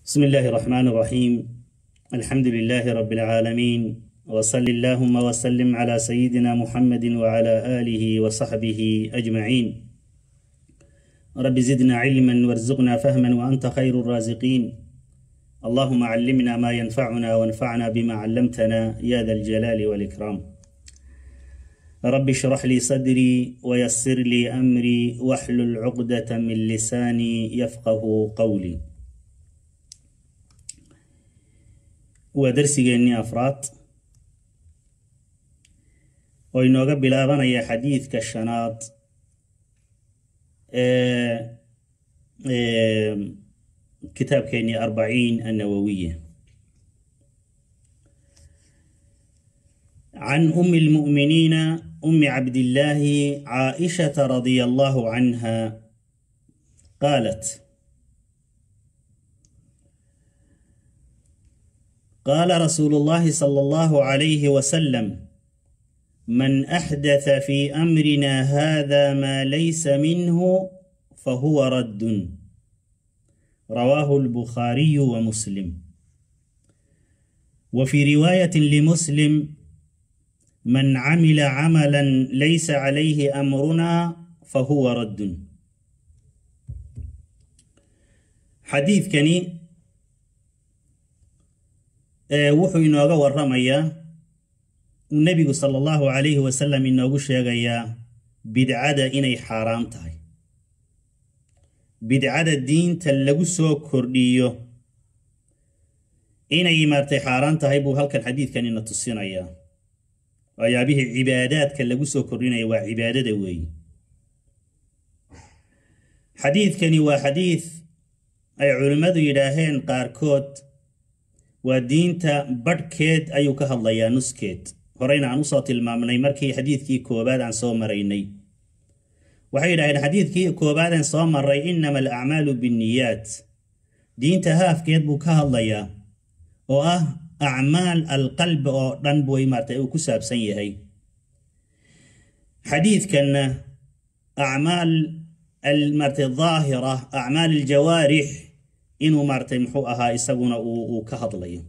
بسم الله الرحمن الرحيم الحمد لله رب العالمين وصل اللهم وسلم على سيدنا محمد وعلى آله وصحبه أجمعين رب زدنا علما وارزقنا فهما وأنت خير الرازقين اللهم علمنا ما ينفعنا وانفعنا بما علمتنا يا ذا الجلال والإكرام رب اشرح لي صدري ويسر لي أمري واحلل عقدة من لساني يفقه قولي waa darsigeennii afraad oo inooga bilaabanaya xadiidka shanaad ee kitaabkeennii arbaciin annawawiya can umi اlmu'miniina umi cabdillaahi caaishata radia allahu canha qaalat قال رسول الله صلى الله عليه وسلم من احدث في امرنا هذا ما ليس منه فهو رد رواه البخاري ومسلم وفي روايه لمسلم من عمل عملا ليس عليه امرنا فهو رد حديث كني wuxuu inooga waramayaa uu nebigu sala allahu calayhi wasalam inoogu sheegayaa bidcada inay xaaraam tahay bidcada diinta lagu soo kordhiyo inay maartay xaaraan tahay buu halkan xadiidkan ina tusinayaa waayaabihii cibaadaadka lagu soo kordhinaya waa cibaadada weeye xadiidkani waa xadiid ay culimmadu yidhaaheen qaarkood waa diinta badhkeed ayuu ka hadlayaa nuskeed horeyna aan usoo tilmaamnay markii xadiidkii koobaad aan soo maraynay waxay yidhahdeen xadiidkii koobaadaan soo maray innama alacmaalu binniyaat diinta haafkeed buu ka hadlayaa oo ah acmaal alqalbi oo dhan buy maartay uu ku saabsan yahay xadiidkanna acmaal maartay daahira acmaal aljawaarix inuu maaratay muxuu ahaa isaguna uu ka hadlayo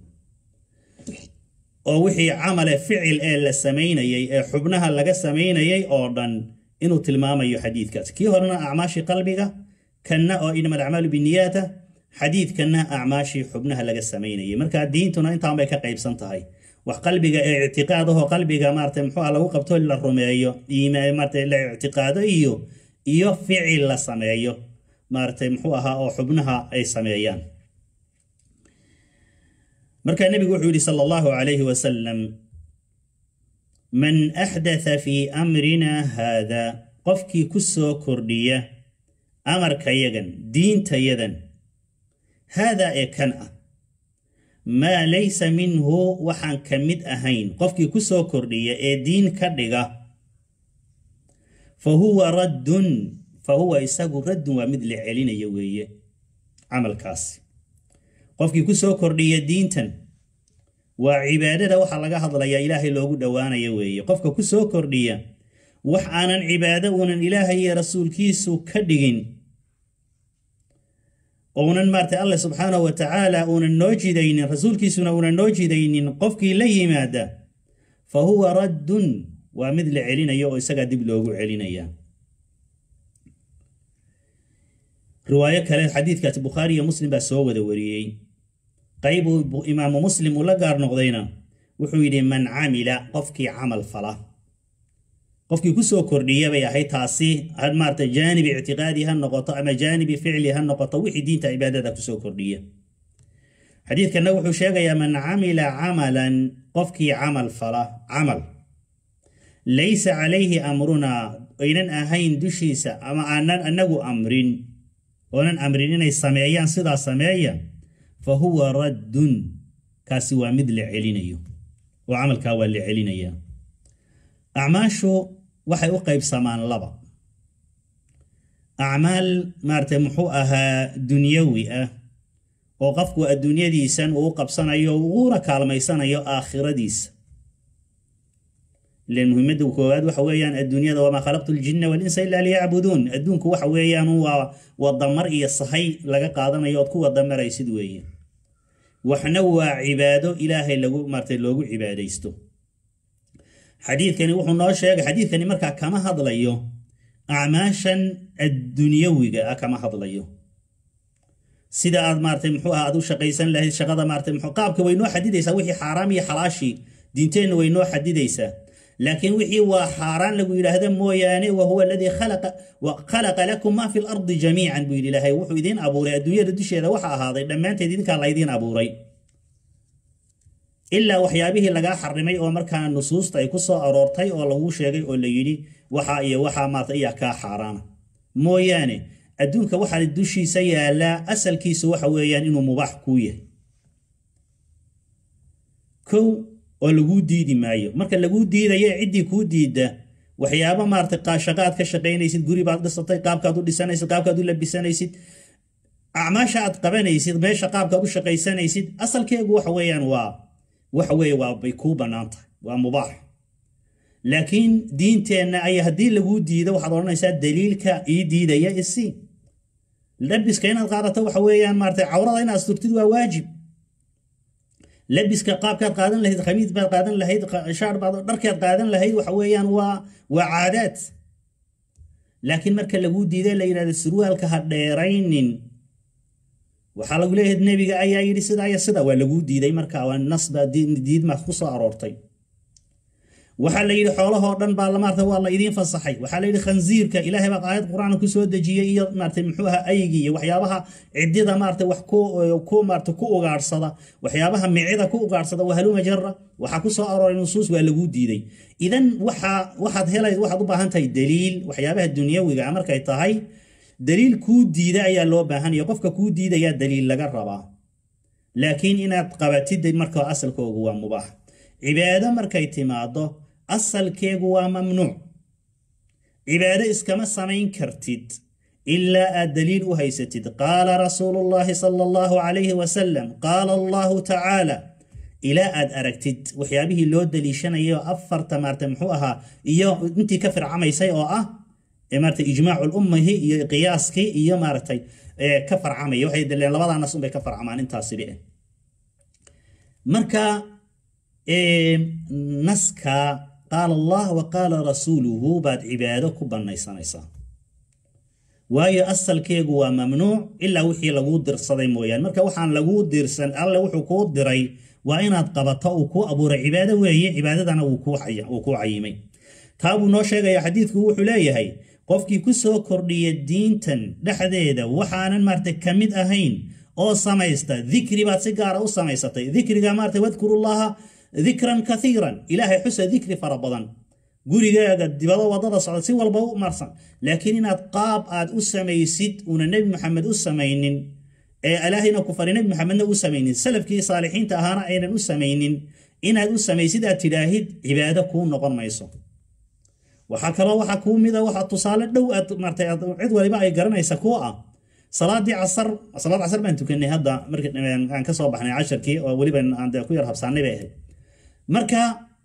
oo wixii camale ficil ee la samaynayay ee xubnaha laga samaynayay oo dhan inuu tilmaamayo xadiidkaas kii horena acmaashii qalbiga kanna oo inama alacmaalu biniyaata xadiidkanna acmaashii xubnaha laga samaynayay marka diintuna intaan bay ka qaybsan tahay wax qalbiga ee ictiqaadahoo qalbiga maarata muxuu ah lagu qabto la rumeeyo maarata la ictiqaado iyo iyo ficil la sameeyo maaratay muxuu ahaa oo xubnaha ay sameeyaan markaa nebigu wuxuu yidhi sala allahu calayhi wasalam man axdatha fii amrina haada qofkii ku soo kordhiya amarkayagan diintayadan haadaa ee kan ah maa laysa minhu waxaan ka mid ahayn qofkii ku soo kordhiya ee diin ka dhiga fa huwa raddun fa huwa isagu raddun waa mid la celinayo weeye camalkaasi qofkii ku soo kordhiya diintan waa cibaadada waxaa laga hadlayaa ilaahay loogu dhowaanayo weeye qofka ku soo kordhiya wax aanan cibaado uunan ilaahay iyo rasuulkiisu ka dhigin uunan maartay allah subxaanahu wa tacaala uunan noo jidaynin rasuulkiisuna uunan noo jidaynin qofkii la yimaada fa huwa raddun waa mid la celinayo oo isagaa dib loogu celinaya riwaayo kale xadiidkaas bukhaari iyo muslim baa soo wada wariyey qaybuu imaamu muslim uu la gaar noqdayna wuxuu yidhi man camila qofkii camal fala qofkii kusoo kordhiya bay ahayd taasi maarata jaanibi ictiqaadi ha noqoto ama jaanibi ficli ha noqoto wixii diinta cibaadada kusoo kordhiya xadiidkanna wuxuu sheegayaa man camila camalan qofkii camal fala camal laysa calayhi amrunaa aynan ahayn dushiisa ama aanan anagu amrin oonan amrin inay sameeyaan sidaa sameeya fa huwa raddun kaasi waa mid la celinayo oo camalkaa waa la celinayaa acmaashu waxay u qaybsamaan laba acmaal maaratay muxuu ahaa dunyawi ah oo qofku adduunyadiisan uu u qabsanayo uuna kaalmaysanayo aakhiradiisa ilan muhiimadda koowaad waxa weeyaan adduunyada wamaa khalaqtu ljinna walinsa ilaa liyacbuduun adduunku waxa weeyaan waa wadamar iyo sahay laga qaadanayo ood ku wadamaraysid weeye waxna waa cibaado ilaahay lagu maartay loogu cibaadaysto xadiidkani wuxuu noo sheegay xadiidkani markaa kama hadlayo acmaashan addunyawiga ah kama hadlayo sida aad maaratay muxuu aha aad u shaqaysan lahayd shaqada maaratay muxuu qaabka way noo xadidaysaa wixii xaaraam iyo xalaashii diinteenna way noo xadidaysaa laakiin wixii waa xaaraan lagu yidhaahda mooyaane wa huwa aladii khalaqa khalaqa lakum maa fi lardi jamiican buu yidhi ilaahay wuxuu idiin abuuray adduunyada dusheeda waxa ahaaday dhammaanteed idinkaa laydiin abuuray ilaa waxyaabihii lagaa xarimay oo markaa nusuusta ay ku soo aroortay oo lagu sheegay oo la yidhi waxa iyo waxaa maarata iyaa kaa xaaraana mooyaane adduunka waxaa dushiisa yaallaa asalkiisu waxa weeyaan inuu mubaax kuu yahay kow oo laguu diidi maayo marka laguu diidayo ciddii kuu diidda waxyaabo maarata qaashaqaad ka shaqaynaysid guri baad dhisatay qaabkaad u dhisanaysid qaabkaad u labisanaysid acmaasha aad qabanaysid meesha qaabkaad u shaqaysanaysid asalkeegu waxa weeyaan waa waxa weeye waa bay kuu bannaan tahay waa mubaax laakiin diinteenna ayaa haddii laguu diido waxaad odhanaysaa daliilka ii diidaya isii labiska inaad qaadato waxa weeyaan maarata cawrada inaad asturtid waa waajib labiska qaabkaad qaadan lahayd khamiis baad qaadan lahayd shaar baad dharkaad qaadan lahayd waxa weeyaan waa waa caadaad laakiin marka laguu diiday la yidhahdo surwaalka ha dheeraynin waxaa lagu leeyahay nebiga ayaa yidhi sidaa iyo sida waa laguu diiday marka waa nasba diidma ku soo aroortay waxaa la yidhi xoolahoo dhan baa maarata waa la idiin fasaxay waxaa la yidhi khansiirka ilaahay baa aayad qur-aan ku soo dejiyey iyo maarata muxuu aha aygi iyo waxyaabaha ciddida maarata wax ku ku maarata ku ugaadhsada waxyaabaha micida ku ugaadhsada waa haluma jara waxaa ku soo arooray nusuus waa laguu diiday idan waxaa waxaad helay waxaad u baahan tahay daliil waxyaabaha dunyawiga markay tahay daliil kuu diida ayaa loo baahanaya qofka kuu diidayaa daliil laga rabaa laakiin inaad qabatid marka asalkoogu waa mubaax cibaado markay timaado asalkeegu waa mamnuuc cibaado iskama samayn kartid ilaa aad daliil u haysatid qaala rasuulu llaahi sala allahu calayhi wasalam qaala allahu tacaala ilaa aad aragtid waxyaabihii loo daliishanayo afarta maarata muxuu ahaa iyo intii ka fircamaysay oo ah maarata ijmaacu lummahi iyo qiyaaskii iyo maaragtay ka farcamaya waxay daleen labadaa nas unbay ka farcamaan intaasibi marka naska qaala allah wa qaala rasuuluhu baad cibaado ku bannaysanaysaa waayo asalkeegu waa mamnuuc ilaa wixii laguu dirsaday mooyaane marka waxaan laguu dirsan alle wuxuu kuu diray waa inaad qabato uu kuu abuuray cibaado weeye cibaadadana wuu kuu cayimay taa buu noo sheegaya xadiidku wuxuu leeyahay qofkii ku soo kordhiya diintan dhexdeeda waxaanan maarata ka mid ahayn oo samaysta dikri baad si gaara u samaysatay dikriga maarata wadkurullaha dikran kaiiran ilaahay xusa dikri fara badan gurigaaga dibado wadada socda si walba u marsan laakiin inaad qaab aad u samaysid una nebi maxamed u samaynin ee ilaahayna ku fari nebi maxamedna u samaynin salafkii saalixiinta ahaana aynan u samaynin inaad u samaysid aad tidhaahid cibaado kuu noqon mayso waxaa kaloo waxaa kuu mida waxa tusaale dhow aad martay cid waliba ay garanaysa kuwa ah salaadii casar salaad casar baan tukanay hadda markii aan ka soo baxnay casharkii oo weliba aan ku yar habsaanay bay ahayd marka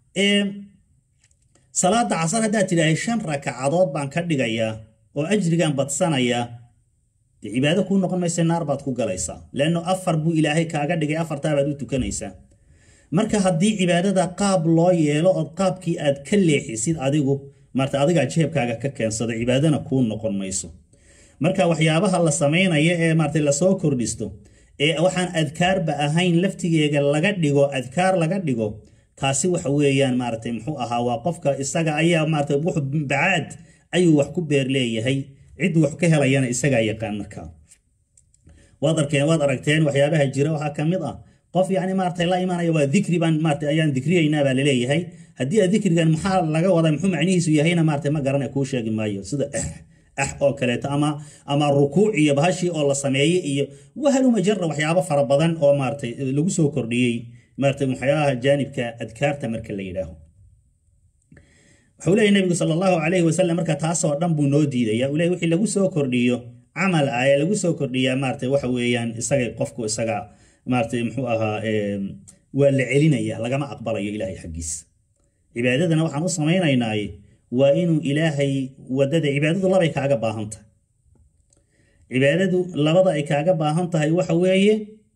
salaada casar haddaad tidhaahay shan rakacadood baan ka dhigayaa oo ajrigan badsanayaa dee cibaado kuu noqon maysa naar baad ku galaysaa leanno afar buu ilaahay kaaga dhigay afartaabaad u tukanaysaa marka haddii cibaadada qaab loo yeelo ood qaabkii aad ka leexisid adigu marta adigaa jeebkaaga ka keensada cibaadana kuu noqon mayso marka waxyaabaha la samaynaya ee maarata lasoo kordhisto ee waxaan adkaarba ahayn laftigeega laga dhigo adkaar laga dhigo taasi waxa weeyaan maarata muxuu ahaa waa qofka isaga ayaa maarata wuxu bacaad ayuu wax ku beer leeyahay cidduu wax ka helayana isagaa yaqaan markaa waad arkeen waad aragteen waxyaabaha jira waxaa ka mid ah qof yani maarata la imaanaya waa dikri baan maarata ayaan dikriyaynaa baa laleeyahay haddii aad dikrigan maxaa laga wadaa muxuu macnihiisu yahayna maarata ma garana kuu sheegi maayo sida ah oo kaleeto ama ama rukuuc iyo bahashii oo la sameeyey iyo wahaluma jara waxyaabo fara badan oo maaratay lagu soo kordhiyey maarata waxyaabaha jaanibka adkaarta marka la yidhaaho wuxuu leeyahy nabigu sala allahu calayhi wasalam marka taasoo dhan buu noo diidaya uu leeyahy wixii lagu soo kordhiyo camal ah ee lagu soo kordhiyaa maarata waxa weeyaan isaga qofku isaga maarata muxuu ahaa waa la celinaya lagama aqbalayo ilaahay xaggiisa cibaadadana waxaan u samaynaynaaye waa inuu ilaahay wadada cibaadadu labay kaaga baahan tahay cibaadadu labada ay kaaga baahan tahay waxa weeye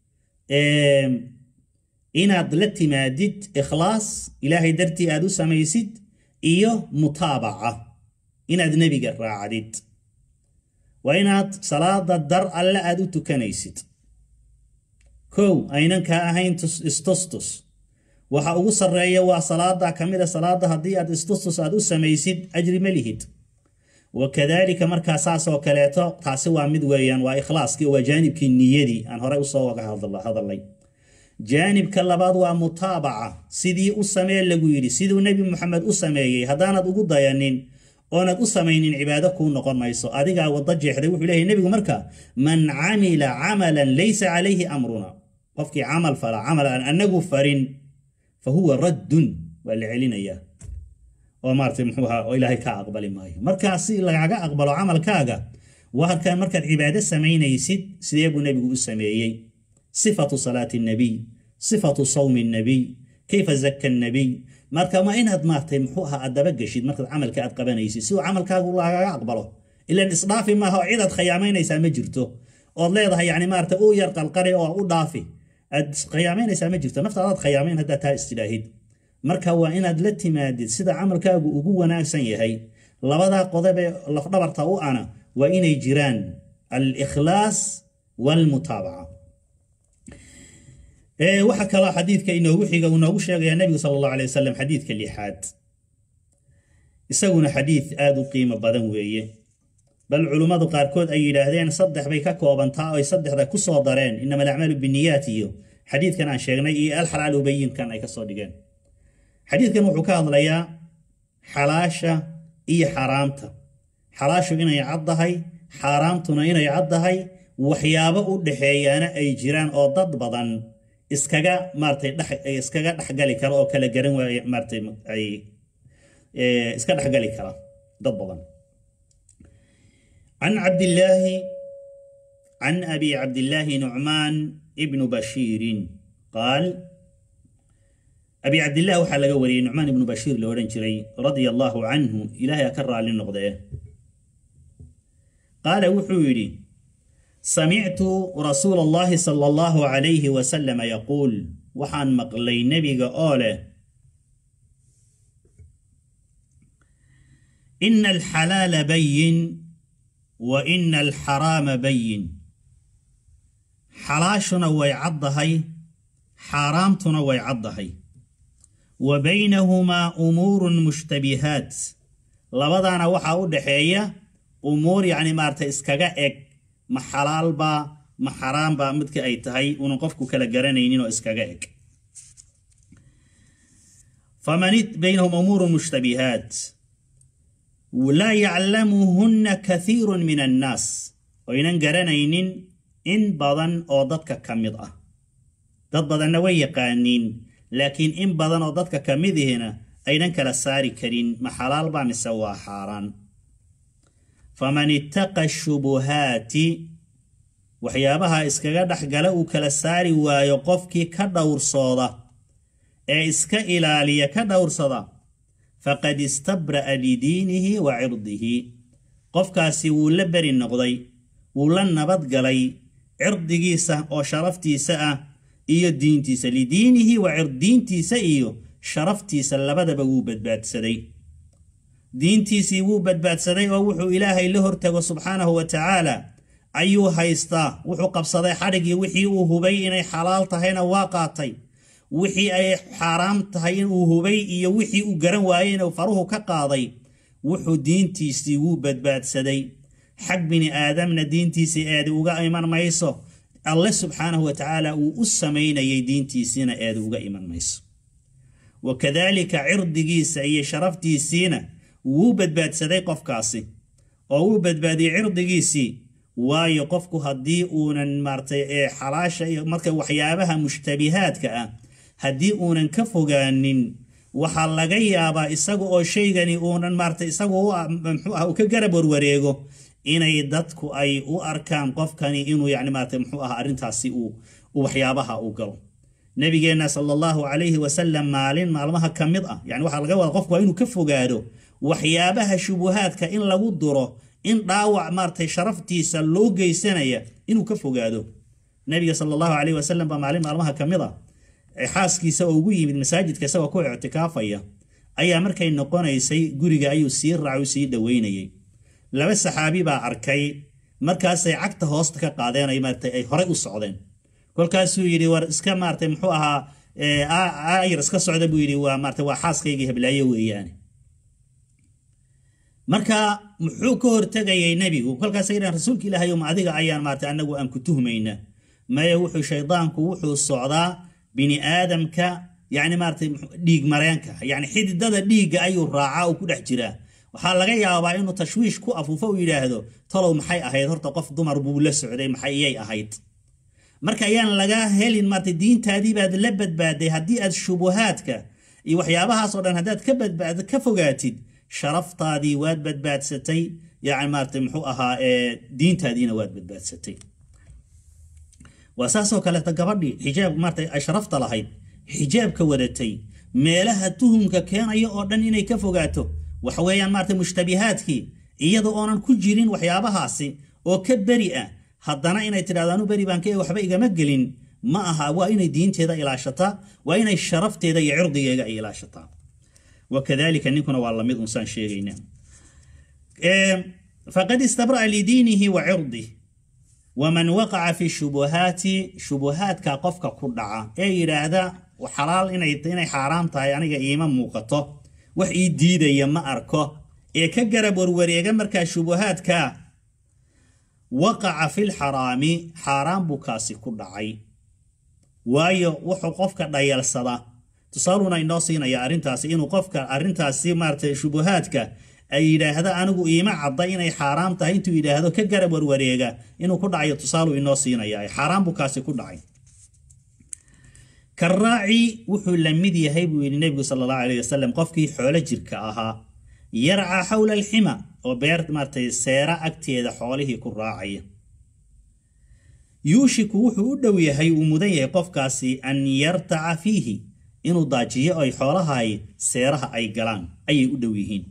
inaad la timaadid ikhlaas ilaahay dartii aad u samaysid iyo mutaabaca inaad nebiga raacdid waa inaad salaada dar alle aad u tukanaysid kow aynan kaa ahayn istustus waxa ugu sarreeya waa salaada ka mid a salaada haddii aad istustus aad u samaysid ajri ma lihid wakadalika markaa saasoo kaleeto taasi waa mid weeyaan waa ikhlaaskii waa jaanibkii niyadii aan horey usoo waga hadalay jaanibka labaad waa mutaabaca sidii u samee lagu yidhi siduu nebi moxamed u sameeyey haddaanad ugu dayanin oonad u samaynin cibaado kuu noqon mayso adigaa wada jeexday wuxuu leeyahy nebigu marka man camila camalan laysa calayhi amruna qofkii camal fala camal aan anagu farin fa huwa raddun waa la celinayaa oo maarata muxuu ahaa oo ilaahay kaa aqbali maayo markaa si lagaga aqbalo camalkaaga waa markaad cibaado samaynaysid sidee buu nebigu u sameeyey sifatu salaati nabiy sifatu sawmi nabiy kayfa zaka nabiy marka waa inaad maartay muxuu ahaa aad dabageshid markaad camalka aad qabanaysid si uu camalkaagu lagaga aqbalo ilan isdhaafi maaha oo cidaad khiyaamaynaysaa ma jirto ood leedahay yani maarata u yar qalqari oo u dhaafi aad khiyaamaynaysaa ma jirto naftaadaad khiyaamayn haddaad taa istidhaahid marka waa inaad la timaadid sida camalkaagu ugu wanaagsan yahay labadaa qodobee lafdhabarta u ana waa inay jiraan al-ikhlaas waalmutaabaca waxaa kaloo xadiidka inoogu xiga uu noogu sheegaya nebigu sala allahu alay wasalam xadiidka lixaad isaguna xadiid aada u qiimo badan weeye bal culummadu qaarkood ay yidhaahdeen saddex bay ka koobantaa oy saddexda ku soo dareen inama alacmaalu biniyaat iyo xadiidkan aan sheegnay iyo alxalaal ubayinkan ay kasoo dhigeen xadiidkan wuxuu ka hadlayaa xalaasha iyo xaaraamta xalaashu inay caddahay xaaraamtuna inay caddahay waxyaabo u dhaxeeyaana ay jiraan oo dad badan iskaga maaratay dhex iskaga dhexgali kara oo kala garan waaya maaratay ay iska dhexgali kara dad badan can cabdillaahi can abi cabdillaahi nucmaan ibnu bashiirin qaal abi cabdillaah waxaa laga wariyey nucmaan ibnu bashiir la odhan jiray radia allaahu canhu ilaahay a ka raalli noqdee qaala wuxuu yidhi samictu rasuula allahi sala allahu calayhi wasalama yaquul waxaan maqlay nebiga oo leh ina alxalaala bayin wa ina alxaraama bayin xalaashuna way caddahay xaaraamtuna way caddahay wa baynahumaa umuurun mushtabihaat labadaana waxaa u dhaxeeya umuur yacni maarata iskaga eg ma xalaalbaa ma xaraambaa midka ay tahay unan qofku kala garanaynin oo iskaga eg faman baynahum umuurun mushtabihaat laa yaclamuhunna kathiirun min annaas oynan garanaynin in badan oo dadka ka mid ah dad badanna way yaqaaniin laakiin in badan oo dadka ka midihina aynan kala saari karin ma xalaalbaa mise waa xaaraan faman ittaqa shubuhaati waxyaabaha iskaga dhexgala uu kala saari waayo qofkii ka dhowrsooda ee iska ilaaliya ka dhowrsada faqad istabra'a lidiinihi wa cirdihi qofkaasi wuu la beri noqday wuu la nabadgalay cirdigiisa oo sharaftiisa ah iyo diintiisa lidiinihi wa cirdiintiisa iyo sharaftiisa labadaba wuu badbaadsaday diintiisii wuu badbaadsaday oo wuxuu ilaahay la hortago subxaanahu wa tacaala ayuu haystaa wuxuu qabsaday xadhigii wixii uu hubay inay xalaal tahayna waa qaatay wixii ay xaaraam tahay inuu hubay iyo wixii uu garan waayey inuu faruhu ka qaaday wuxuu diintiisii wuu badbaadsaday xag bini aadamna diintiisii eedi uga iman mayso alle subxaanahu wa tacaala uu u samaynayay diintiisiina eedi uga iman mayso wa kadaalika cirdigiisa iyo sharaftiisiina wuu badbaadsaday qofkaasi oo wuu badbaadiyey cirdigiisii waayo qofku haddii uunan maaratay ee xalaasha iyo marka waxyaabaha mushtabihaadka ah haddii uunan ka fogaanin waxaa laga yaabaa isaga oo shaygani uunan maaratay isagu muxuu ah uu ka garab warwareego inay dadku ay u arkaan qofkani inuu yani maarata muxuu ah arrintaasi uu waxyaabaha uu galo nabigeenna sala allahu calayhi wasalam maalin maalmaha ka mid ah yani waxaa laga wada qofku waa inuu ka fogaado waxyaabaha shubuhaadka in lagu duro in dhaawac maaratay sharaftiisa loo geysanaya inuu ka fogaado nabiga sala allahu caleyhi wasalam baa maalin maalmaha ka mid a xaaskiisa oo ugu yimid masaajidka isagoo ku ictikaafaya ayaa markay noqonaysay guriga ayuu sii raacu sii dhoweynayay laba saxaabi baa arkay markaasay cagta hoosta ka qaadeen ay maaragtay ay horey u socdeen kolkaasuu yidhi war iska maaragtay muxuu ahaa ayar iska socda buu yidhi waa maaragtay waa xaaskaygii heblaayo weeyaane marka muxuu ka hortegayay nebigu kolkaasay yidhahan rasuulka ilaahay ma adiga ayaan maaragtay annagu aan ku tuhmayna maya wuxuu shaydaanku wuxuu socdaa bini aadamka yani maaragtay dhiig mareenka yani xididada dhiigga ayuu raacaa oo ku dhex jiraa waxaa laga yaabaa inuu tashwiish ku afuufo u yidhaahdo talow maxay ahayd horta qof dumar buu la socday maxay iyay ahayd marka ayaan laga helin maarta diintaadii baad la badbaaday haddii aad shubuhaadka iyo waxyaabahaasoo dhan haddaad ka badbaad ka fogaatid sharaftaadii waad badbaadsatay yani maarata muxuu ahaa diintaadiina waad badbaadsatay waa saasoo kaleeta gabadhii xijaab maarata ay sharafta lahayd xijaabka wadatay meelaha tuhumka keenaya oo dhan inay ka fogaato waxa weeyaan maarata mushtabihaadkii iyada oonan ku jirin waxyaabahaasi oo ka beri ah haddana inay tidhahdo anu beri baan ka waxba igama gelin ma aha waa inay diinteeda ilaashataa waa inay sharafteeda iyo cirdigeega ay ilaashataa wakadalika ninkuna waa lamid unsaan sheegayna faqad istabra'a lidiinihi wa cirdih waman waqaca fi shubuhaati shubuhaadka qofka ku dhaca ee yidhaahda xalaal inay xaaraam tahay aniga iima muuqato wax ii diidaya ma arko ee ka garab warwareega markaa shubuhaadka waqaca fi lxaraami xaaraan buu kaasi ku dhacay waayo wuxuu qofka dhayalsada tusaaluna inoo siinaya arrintaasi inuu qofka arrintaasi maaragtay shubuhaadka ay yidhaahda anigu iima cadda inay xaaraam tahay intuu yidhaahdo ka garab warwareega inuu ku dhacayo tusaalu inoo siinaya xaaraan buu kaasi ku dhacay karaaci wuxuu la mid yahay buu yidhi nebigu sala allahu alayh wasalam qofkii xoolo jirka ahaa yarcaa xawla alxima oo beer maaragtay seera agteeda xoolihii ku raacaya yuushiku wuxuu u dhow yahay uu mudan yahay qofkaasi an yartaca fiihi inuu daajiyo ay xoolahay seeraha ay galaan ayay u dhow yihiin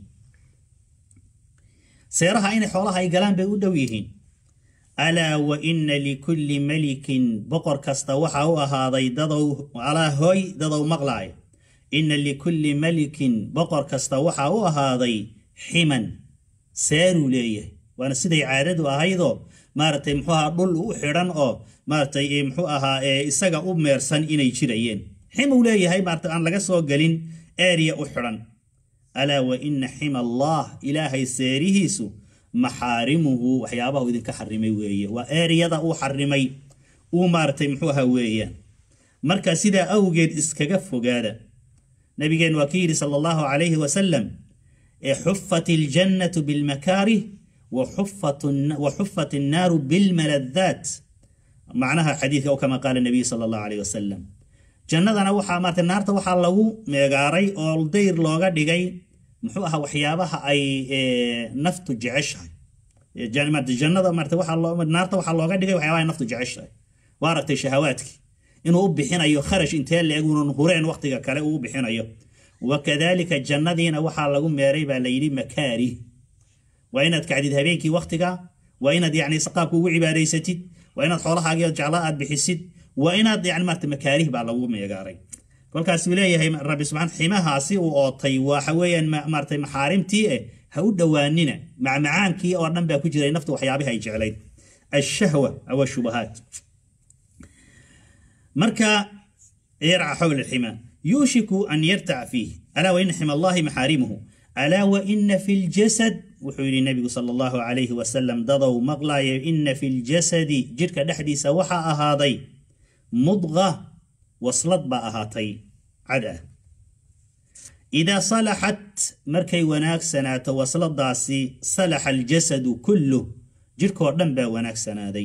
seeraha inay xoolaha ay galaan bay u dhow yihiin alaa wa ina likulli melikin boqor kasta waxa u ahaaday dadow alaa hooy dadow maqlaay ina likulli melikin boqor kasta waxa u ahaaday ximan seeruu leeyahay waana siday caadadu ahaydoo maaragtay muxuu ahaa dhul u xidhan oo maaragtay muxuu ahaa isaga u meersan inay jirayeen ximuu leeyahay maarata aan laga soo gelin eeriya u xidhan alaa wa ina xima allah ilaahay seerihiisu maxaarimuhu waxyaabaha uu idinka xarimay weeye waa eeriyada uu xarimay uu maaragtay muxuu ahaa weeyaan marka sidaa awgeed iskaga fogaada nabigeen waa ki yidhi sala allahu calayhi wasalam xufat iljannatu bilmakaarih wa xufat innaaru bilmaladaat macnaha xadiidka kama qaala nabiy sala allahu calayh wasalam jannadana waxaa maarata naarta waxaa lagu meegaaray oo dayr looga dhigay muxuu ahaa waxyaabaha ay naftu jeceshahay jannada maarata waxaa naarta waxaa looga dhigay waxyaabaha ay naftu jeceshahay waa aragtay shahawaadkii inuu u bixinayo kharash intee leeg unan hureen waqtiga kale uu u bixinayo wakadalika jannadiina waxaa lagu meeray baa layidhi makaari waa inaad kacdid habeenkii waqtiga waa inaad yani qaabka ugu cibaadaysatid waa inaad xoolahaagiyo jeclaa aad bixisid waa inaad yani maarata makaarih baa lagu meegaaray kolkaasuu leeyahay rabbi subxaan ximahaasi uu ootay waxa weeyaan maarata maxaarimtii eh ha u dhowaanina macmacaankii oo dhan baa ku jiray naftu waxyaabihi ay jeclayd ashahwa aw shubahaat marka yarca xawla alxima yuushiku an yartaca fiih alaa waina xima allahi maxaarimuhu alaa waina fi ljasad wuxuu yidhi nebigu sala allahu calayhi wasalam dadow maqlaayo ina fi ljasadi jidhka dhexdiisa waxaa ahaaday mudqa waslad baa ahaatay cad ah idaa salaxat markay wanaagsanaato wasladaasi salaxa aljasadu kulluh jidhkoo dhan baa wanaagsanaaday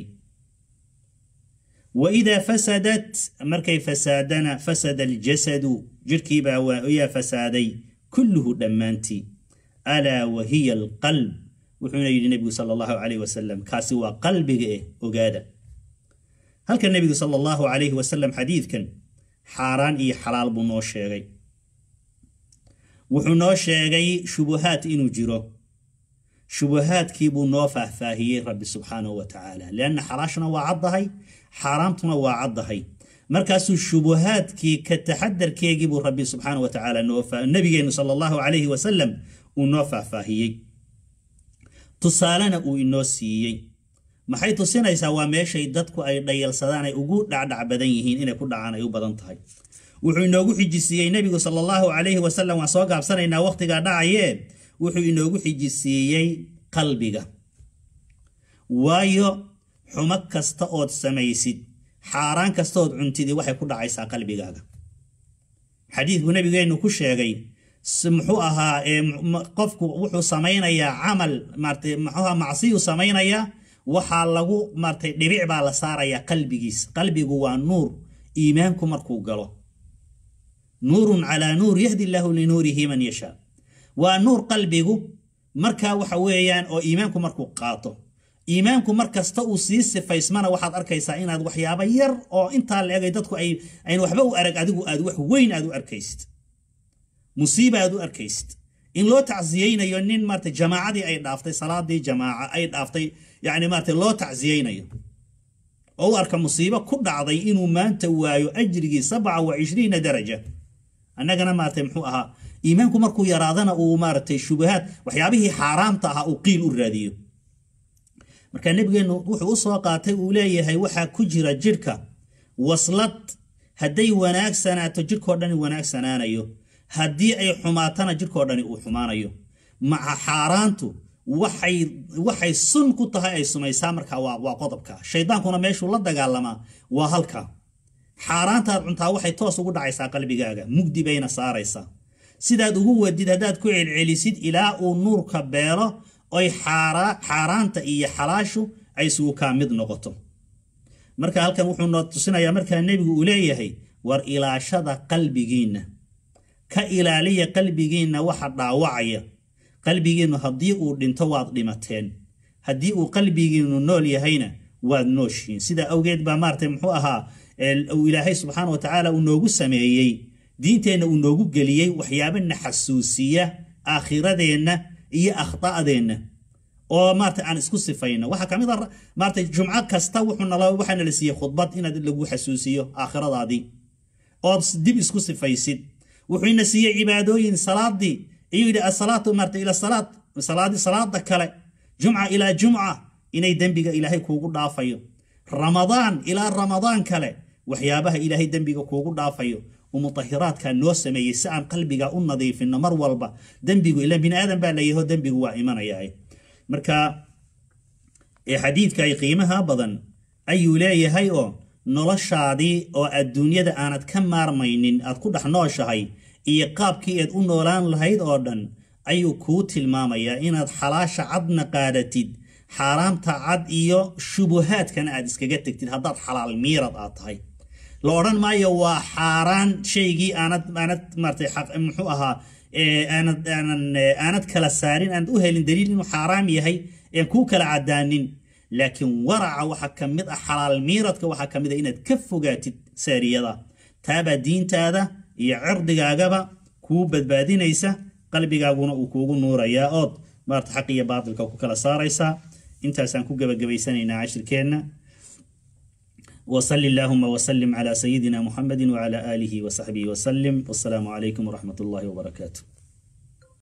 wa idaa fasadat markay fasaadana fasada aljasadu jidhkiibaa yaa fasaaday kulluhu dhammaantii alaa wa hiya alqalb wuxuuna yidhi nebigu sala allahu calayh wasalam kaasi waa qalbiga eh ogaada halka nebigu sala allahu calayhi wasalam xadiidkan xaaraan iyo xalaal buu noo sheegay wuxuu noo sheegay shubuhaat inuu jiro shubahaadkii buu noo faahfaahiyey rabbi subxaanahu wa tacaala lianna xalaashna waa caddahay xaaraamtuna waa caddahay markaasuu shubahaadkii ka taxadarkeegii buu rabbi subxaanahu wa tacaala nabigeenu sala allahu calayhi wasalam uu noo faahfaahiyey tusaalena uu inoo siiyey maxay tusinaysaa waa meeshay dadku ay dhayalsadaan ay ugu dhacdhac badan yihiin inay ku dhacaan ay u badan tahay wuxuu inoogu xijisiiyey nebigu sala allahu calayhi wasalam waan soo gaabsanaynaa wakhtigaa dhacayee wuxuu inoogu xijisiiyey qalbiga waayo xumo kasta ood samaysid xaaraan kasta ood cuntidii waxay ku dhacaysaa qalbigaaga xadiidku nabigeennu ku sheegay muxuu ahaa qofku wuxuu samaynayaa camal maarata muxuuha macsiyuu samaynayaa waxaa lagu maartay dhibic baa la saarayaa qalbigiisa qalbigu waa nuur iimaanku markuu galo nuurun calaa nuur yahdi illaahu linuurihi man yashaa waa nuur qalbigu markaa waxa weeyaan oo iimaanku markuu qaato iimaanku mar kasta uu sii sifaysmana waxaad arkaysaa inaad waxyaabo yar oo intaa la egay dadku ayn waxba u arag adigu aad wax weyn aad u arkaysid musiiba aad u arkaysid in loo tacsiyeynayo nin maarata jamaacadii ay dhaaftay salaadii jamaaca ay dhaaftay yani maarata loo tacsiyeynayo oo u arka musiibo ku dhacday inuu maanta waayo ajrigii sabca wa cishriina daraja annagana maarata muxuu ahaa iimaanku markuu yaraadana uu maaratay shubahaad waxyaabihii xaaraamta ahaa uu qiil u raadiyo marka nebigeennu wuxuu u soo qaatay uu leeyahay waxaa ku jira jidhka waslad hadday wanaagsanaato jidhkoo dhani wanaagsanaanayo haddii ay xumaatana jidhkoo dhani uu xumaanayo maca xaaraantu waxay waxay sun ku tahay ay sumaysaa markaa waa waa qodobka shaydaankuna meeshuu la dagaalamaa waa halka xaaraantaad cuntaa waxay toos ugu dhacaysaa qalbigaaga mugdi bayna saaraysaa sidaad ugu wadid haddaad ku celcelisid ilaa uu nuurka beelo oy xaaraanta iyo xalaashu ay isugu kaa mid noqoto marka halkan wuxuu noo tusinayaa markaa nebigu uu leeyahay war ilaashada qalbigiinna ka ilaaliya qalbigiinna waxa dhaawacaya qalbigiinnu haddii uu dhinto waad dhimateen haddii uu qalbigiinnu nool yahayna waad nooshiin sidaa awgeed baa maaratay muxuu ahaa uu ilaahay subxaana wa tacaala uu noogu sameeyey diinteenna uu noogu geliyey waxyaabana xasuusiya aakhiradeenna iyo akhta'deenna oo maarata aan isku sifayno waxaa kamid a maarata jumco kasta wuxuunala waxaana la siiyey khudbad inaad lagu xasuusiyo aakhiradaadii ood dib isku sifaysid wuxuu ina siiyey cibaadooyin salaadii ayuu yidhi asalaatu maarata ila salaad salaadi salaada kale jumca ilaa jumca inay dembiga ilaahay kuugu dhaafayo ramadaan ilaa ramadaan kale waxyaabaha ilaahay dembiga kuugu dhaafayo mutahiraadka noo sameeyey si aan qalbiga u nadiifino mar walba dembigu ila bini aadan baa layaho dembigu waa imanaya marka xadiidka ay qiimaha badan ayuu leeyahay oo noloshaadii oo adduunyada aanad ka maarmaynin aad ku dhex nooshahay iyo qaabkii eed u noolaan lahayd oo dhan ayuu kuu tilmaamayaa inaad xalaasha cadna qaadatid xaaraamta cad iyo shubuhaadkana aad iskaga tegtid haddaad xalaal miirad aad tahay la odhan maayo waa xaaraan shaygii aanad aanad maartay muxuu ahaa aanad aanan aanad kala saarin aanad u helin daliil inuu xaaraam yahay een kuu kala cadaanin laakiin waraca waxaa ka mid ah xalaal miiradka waxaa ka mid ah inaad ka fogaatid saariyada taabaa diintaada iyo cirdigaagaba kuu badbaadinaysa qalbigaaguna uu kuugu nuurayaa ood maarta xaq iyo baatilka ku kala saaraysaa intaasaan ku gebagabaysanaynaa cashirkeenna وصل اللهم وسلم على سيدنا محمد وعلى آله وصحبه وسلم والسلام عليكم ورحمة الله وبركاته